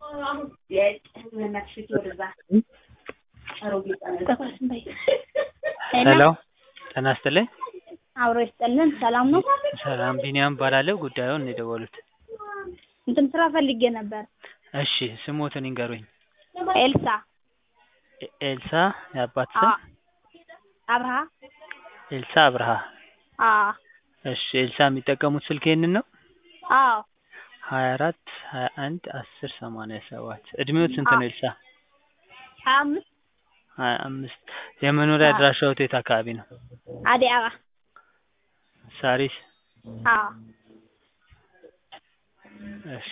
ሄሎ ጤና ይስጥልኝ አብሮ ይስጥልን። ሰላም ነው? ሰላም ቢኒያም እባላለሁ ጉዳዩን ነው የደወሉት እንትን ስራ ፈልጌ ነበር። እሺ ስሞትን ይንገሩኝ ኤልሳ ኤ- ኤልሳ የአባት ስም አ- አብርሃ ኤልሳ አብርሃ አ እሺ ኤልሳ የሚጠቀሙት ስልክ ይሄንን ነው አዎ ሀያ አራት ሀያ አንድ አስር ሰማንያ ሰባት እድሜዎት ስንት ነው ኤልሳ ሀያ አምስት ሀያ አምስት የመኖሪያ አዎ። አድራሻዎት የት አካባቢ ነው አዲስ አበባ ሳሪስ አዎ እሺ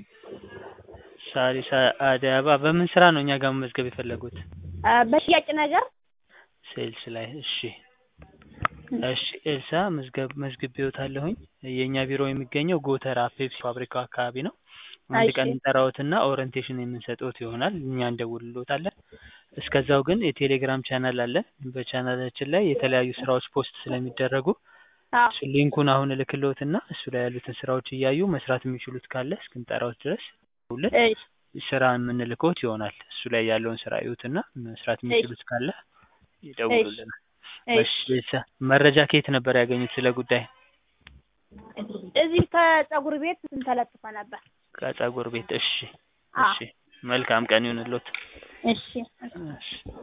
ሳሪስ አ- አዲስ አበባ በምን ስራ ነው እኛ ጋር መመዝገብ የፈለጉት አ፣ በሽያጭ ነገር ሴልስ ላይ እሺ እሺ ኤልሳ መዝገብ መዝግቤዎታለሁኝ የእኛ ቢሮ የሚገኘው ጎተራ ፔፕሲ ፋብሪካው አካባቢ ነው አንድ እሺ። ቀን እንጠራዎትና ኦሪንቴሽን የምንሰጥዎት ይሆናል እኛ እንደውልሎታለን እስከዛው ግን የቴሌግራም ቻናል አለን በቻናላችን ላይ የተለያዩ ስራዎች ፖስት ስለሚደረጉ አዎ እሱ ሊንኩን አሁን እልክልዎትና እሱ ላይ ያሉትን ስራዎች እያዩ መስራት የሚችሉት ካለ እስክንጠራዎት ድረስ ደውለን እሺ ስራ የምንልክዎት ይሆናል እሱ ላይ ያለውን ስራ እዩትና መስራት የሚችሉት ካለ ይደውሉልናል እሺ እሺ ኤልሳ መረጃ ከየት ነበር ያገኙት ስለ ጉዳይ እዚህ ከፀጉር ቤት እንትን ተለጥፎ ነበር። ከጸጉር ቤት እሺ አዎ እሺ መልካም ቀን ይሁንልዎት እሺ እሺ